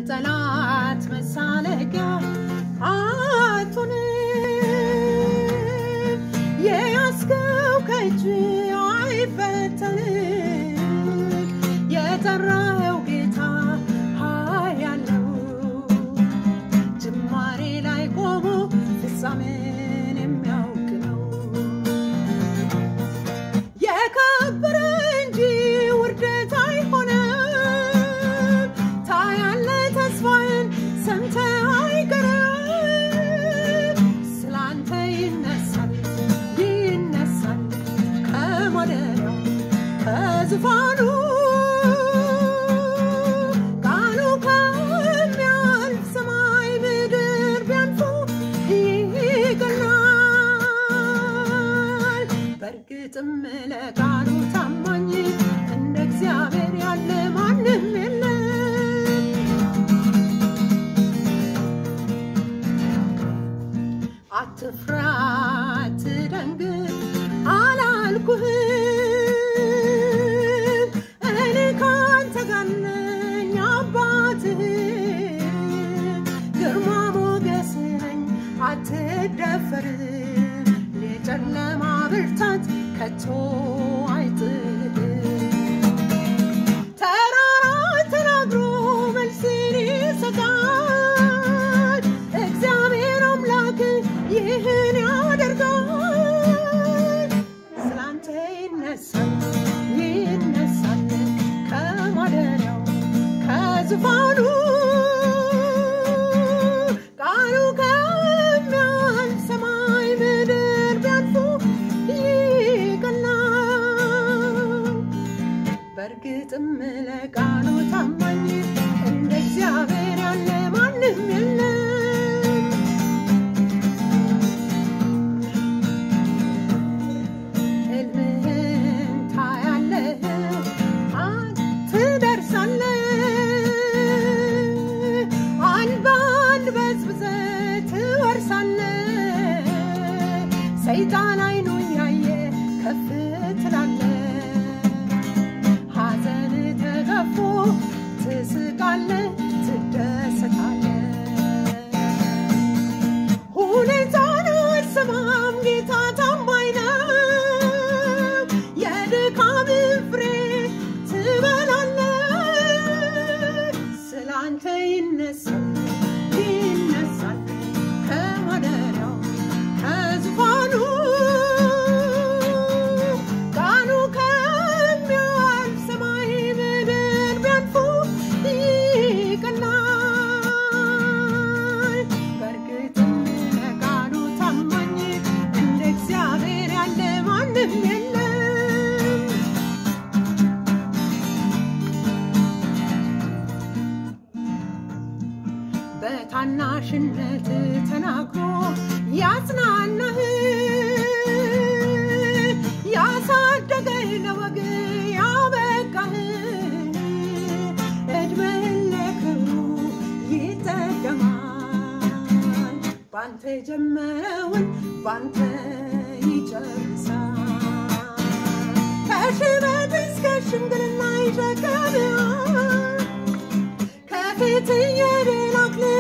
የጠላት መሳለቂያ አትሁንም። የያዝከው ከእጅ አይፈተንም። የጠራኸው ጌታ ኃያል ነው። ጅማሬ ላይ ቆሞ ፍጻሜን የሚያውቅ ነው። የከበረ እንጂ ውርደት አይሆንም። ታያለ ተስፋዬን ሰምተህ አይቀርም። ስላንተ ይነሳል ይነሳል ከማደሪያው ከዙፋኑ ቃሉ ከሚያልፍ ሰማይ ምድር ቢያልፉ ይቀናል። በእርግጥም ለቃሉ ታማኝ እንደ እግዚአብሔር ያለ ማንም የለም። አትፍራ አትደንግጥ አላልኩህም። እኔ ካንተ ጋር ነኝ አባትህ፣ ግርማ ሞገስ ነኝ አትደፈርም። የጨለማ ብርታት ከቶ አይጥልም። ተራራ ተናግሮ መልስን ይሰጣል። እግዚአብሔር አምላክ ይህን ያደርጋል። ስላንተ ይነሳል ይነሳል ከማደሪያው ከዙፋኑ ቃሉ ከሚያልፍ ሰማይ ምድር ቢያልፉ ይቀናል። በእርግጥም ለቃሉ ታማኝ እንደ እግዚአብሔር ያለ ማንም የለም። ሕልምህን ታያለህ፣ ትደርሳለህ። አንድ በአንድ በዝብዘህ ትወርሳለህ። ሰይጣን አይኑን ያየ ከፍ ትላለህ። ሐዘን ተገፎ ትስቃለህ፣ ትደሰታለህ። ሁኔታን አልሰማም፣ ጌታ ታማኝ ነው። የድካምን ፍሬ ትበላለህ። ስላንተ ይነሳል ይነሳል ከማደሪያው ከዙፋኑ ቃሉ ከሚያልፍ ሰማይ ምድር ቢያልፉ ይቀናል። በእርግጥም ለቃሉ ታማኝ እንደ እግዚአብሔር ያለ ማንም የለም። በታናሽነት ተናግሮ ያጽናናህ ያሳደገህ ለወግ ያበቃህ እድሜህን ለክብሩ ይጠቀማል። ባንተ የጀመረውን ባንተ ይጨርሳል። ከሽበት እስከ ሽምግልና ይሸከማል። ከፊት የድል አክሊል